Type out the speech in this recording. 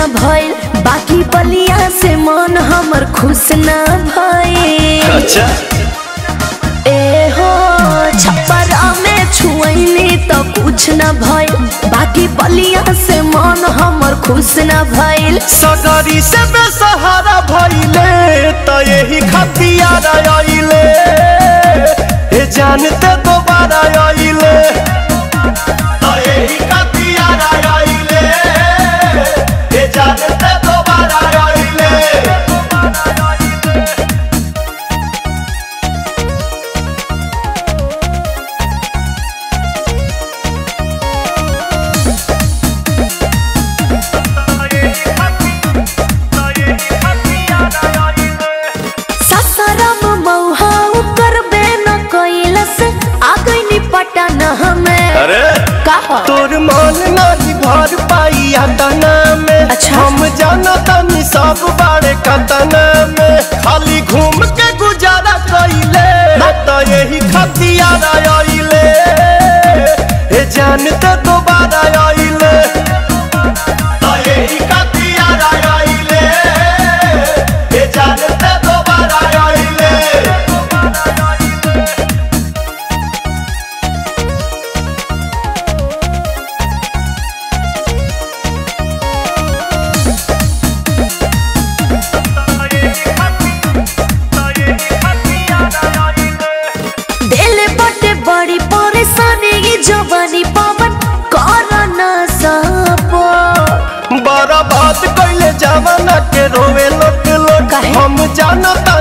भइल बाकी बलिया से मन हमर खुश ना भइल अच्छा ए हो छपरा में छुअनी तो कुछ न भइल बाकी बलिया से मन हमर खुश न भइल सगरी से बेसहारा भइले त यही खतियार आइले ए जानते दोबारा आइले त यही खतियार आइले ए जानते दोबारा आइले ससरम मौहा करबे न कैलस आ गइनी पटन हमें अरे कहा तोर मन नहीं भर पाई तना में अच्छा। हम जाना तनी सब बारे कतना में खाली घूम के गुजारा कइले त यही खतियार आइले हे जानते दोबारा आइले त यही खतियार आइले हे जानते दोबारा आइले दिल बटे बड़ी परेशानी ये जवानी पवन कर न सपो बड़ा बात कैले जवाना के रोवे लोट लोट काहे? हम जानता